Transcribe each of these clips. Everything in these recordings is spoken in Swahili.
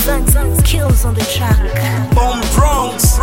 Zan kills on the track. Bomb Bronx,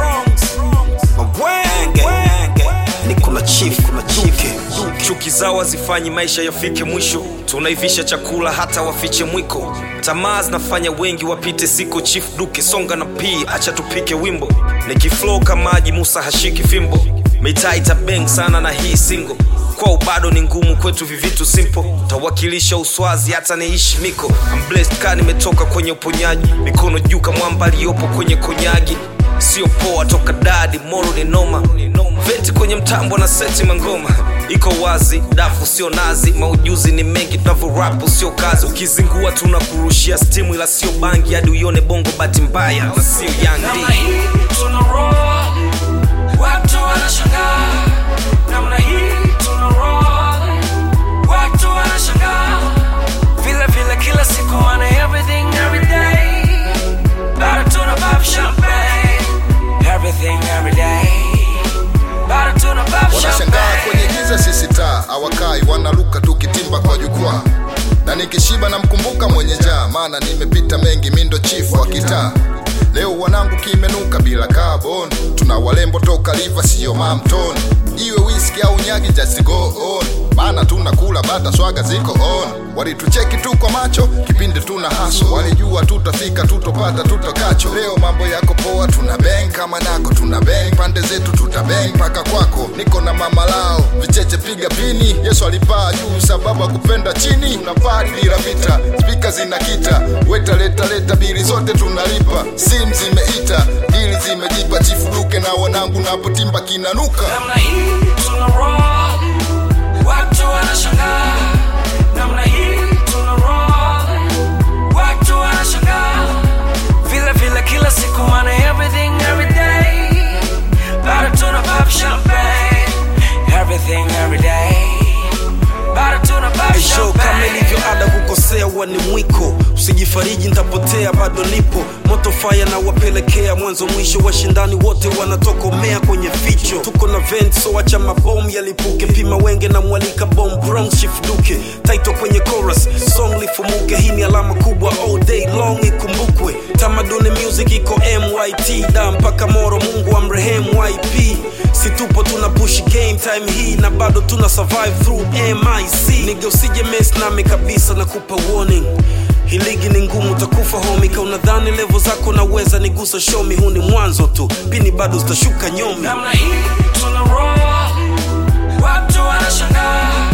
Mawenge, ni kuna chief, kuna duke. Chuki zao hazifanyi maisha yafike mwisho, tunaivisha chakula hata wafiche mwiko. Tamaa zinafanya wengi wapite siko. Chief Duke songa na pii, acha tupike wimbo. Nikiflow kama maji, Musa hashiki fimbo. Mitaa itabeng sana na hii single kwao bado ni ngumu kwetu vivitu simple tawakilisha uswazi hata niishi miko I'm blessed ka nimetoka kwenye uponyaji mikono juu kamwamba aliyopo kwenye konyagi sio poa toka dadi moro ni noma veti kwenye mtambo na seti mangoma iko wazi dafu sio nazi maujuzi ni mengi tunavyorapu sio kazi ukizingua tunakurushia stimu ila sio bangi hadi uione bongo bahati mbaya na sio namna yandi hii tuna roll, watu wanashangaa. Namna hii tuna roll, watu wanashangaa. Vile vile kila siku wana everything every day. Bado tuna pop champagne, everything every day. Bado tuna pop wanashangaa champagne. kwenye giza sisi taa awakai wanaruka tukitimba kwa jukwaa na nikishiba namkumbuka mwenye njaa maana nimepita mengi mindo chifu wa kitaa leo wanangu kimenuka bila carbon tuna walembo toka liva siyo mamton iwe whisky au nyagi just go on maana tunakula bata swaga ziko on walitucheki tu kwa macho kipindi tuna haso walijua tutafika tutopata tutakacho leo mambo yako poa tuna bang kama nako tuna bang pande zetu tuta bang mpaka kwako niko na mama lao vicheche piga pini yesu alipaa juu sababu akupenda chini tuna pari bila vita spika zinakita weta leta leta bili zote tunalipa sim zimeita dili zimejipa chifuduke na wanangu napotimba kinanuka namna hii tuna roll, watu wanashangaa. Namna hii tuna roll, watu wanashangaa. Vile vile kila siku wana everything every day. Bado tuna pop champagne, everything every day. Bado tuna pop Show kama champagne. ilivyo ada kukosea huwa ni mwiko usijifariji ntapotea bado nipo moto fire na wapelekea mwanzo mwisho washindani wote wanatokomea kwenye vicho tuko na vent so acha mabomu yalipuke pima wenge na mwalika bom bronx chief duke taito kwenye chorus song lifumuke hii ni alama kubwa all day long ikumbukwe tamaduni music iko myt da mpaka moro mungu amrehemu yp si tupo tuna push game time hii na bado tuna survive through mic nige usije mess nami kabisa na kupa warning hii ligi ni ngumu utakufa homi ka unadhani levo zako naweza nigusa shomi huu ni mwanzo tu pini bado zitashuka nyomi namna hii tuna roll, watu wanashangaa.